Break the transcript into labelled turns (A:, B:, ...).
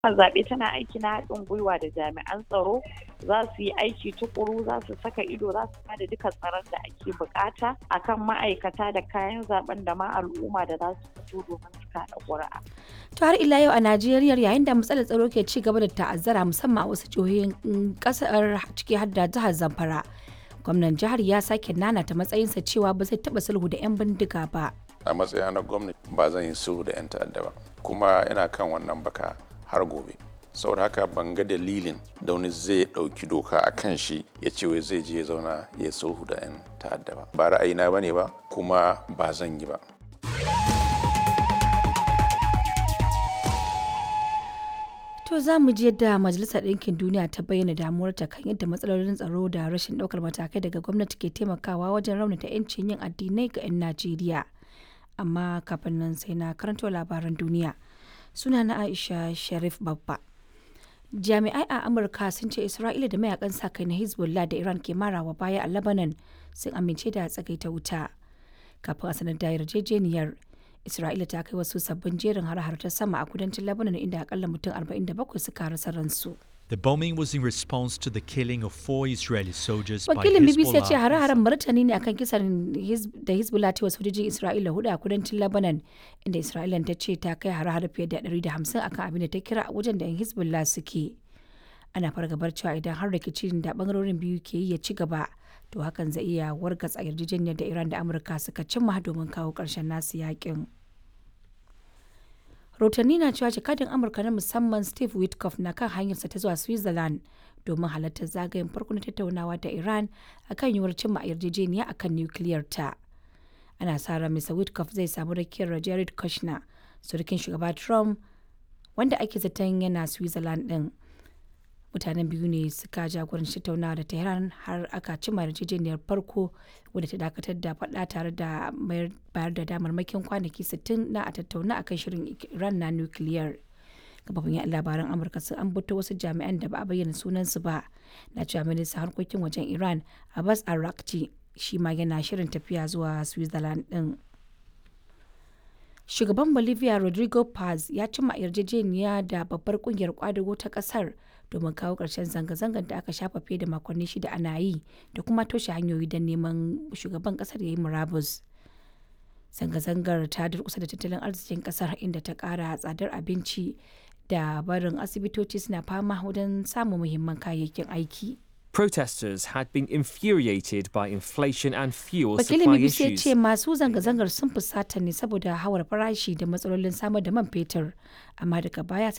A: zaɓe tana aiki na haɗin gwiwa da jami'an tsaro za su yi aiki tukuru za su saka ido za su bada duka tsaron da ake bukata akan ma'aikata da kayan zaben da ma al'umma da za su fito domin su kaɗa ƙuri'a.
B: To har ila yau a Najeriya yayin da matsalar tsaro ke ci gaba da ta'azzara musamman a wasu jihohin kasar ciki har da jihar Zamfara. Gwamnan jihar ya sake nanata matsayinsa cewa ba zai taɓa sulhu da 'yan bindiga ba.
C: A matsayina na gwamnati ba zan yi sulhu da 'yan ta'adda ba. Kuma ina kan wannan baka har gobe. saboda haka ban ga dalilin da wani zai ɗauki doka a kan shi ya ce wai zai je ya zauna ya sulhu da 'yan ta'adda ba ba ra'ayina ba ne ba kuma ba zan yi ba
B: To za mu ji yadda Majalisar Ɗinkin Duniya ta bayyana damuwarta kan yadda matsalolin tsaro da rashin ɗaukar matakai daga gwamnati ke taimakawa wajen raunata 'yancin yin addinai ga 'yan Najeriya. Amma kafin nan sai na karanto labaran duniya. Suna na Aisha Sharif Babba. Jami'ai a Amurka sun ce Isra'ila da mayakan sa kai na Hezbollah da Iran ke marawa baya a Lebanon sun amince da tsagaita wuta. Kafin a sanar da yarjejeniyar, Isra'ila ta kai wasu sabbin jerin har-har ta sama a kudancin Lebanon inda akalla mutum 47 suka rasa ransu.
D: The bombing was in response to the killing of four Israeli soldiers by
B: Wakilin BBC ya ce
D: Hezbollah.
B: hare-haren martani ne akan kisan Hiz- da Hezbollah ta wasu sojojin Isra'ila hudu a kudancin Lebanon inda Isra'ila ta ce ta kai hare-hare fiye da 150 akan abin da ta kira a wajen da 'yan Hezbollah suke. Ana fargabar cewa idan har rikicin da bangarorin biyu ke yi ya ci gaba to hakan zai iya wargatsa yarjejeniyar da Iran da Amurka suka cimma domin kawo ƙarshen nasu yakin. rahotanni na cewa jakadin amurka na musamman steve witkoff na kan hanyarsa ta zuwa switzerland domin halartar zagayen farko na tattaunawa da iran akan yiwuwar cimma yarjejeniya akan nukiliyar ta ana sa ran mr witkoff zai samu rakiyar jared kushner surukin shugaba trump wanda ake zaton yana switzerland din mutanen biyu ne suka jagoranci tattaunawa da tehran har aka cimma yarjejeniyar farko wadda ta dakatar da faɗa tare da mayar- bayar da damarmakin kwanaki 60 na a tattauna akan shirin iran na nukiliyar kafafin yan labaran amurka sun ambato wasu jami'an da ba a bayyana sunansu ba na cewa ministan harkokin wajen iran abbas arakci shi ma yana shirin tafiya zuwa switzerland din shugaban bolivia rodrigo paz ya cimma yarjejeniya da babbar kungiyar kwadago ta kasar domin kawo ƙarshen zanga-zangar da aka shafa fiye da makonni shida ana yi da kuma toshe hanyoyi don neman shugaban kasar ya yi murabus zanga-zangar ta durkusa da tattalin arzikin kasar inda ta kara tsadar abinci da barin asibitoci suna fama wajen samun muhimman kayayyakin aiki
E: Protesters had been infuriated by inflation and fuel
B: wakilin
E: supply
B: bbc ya
E: issues.
B: ce masu zanga-zangar sun fusata ne saboda hawar farashi da matsalolin samar da man fetur amma daga baya sai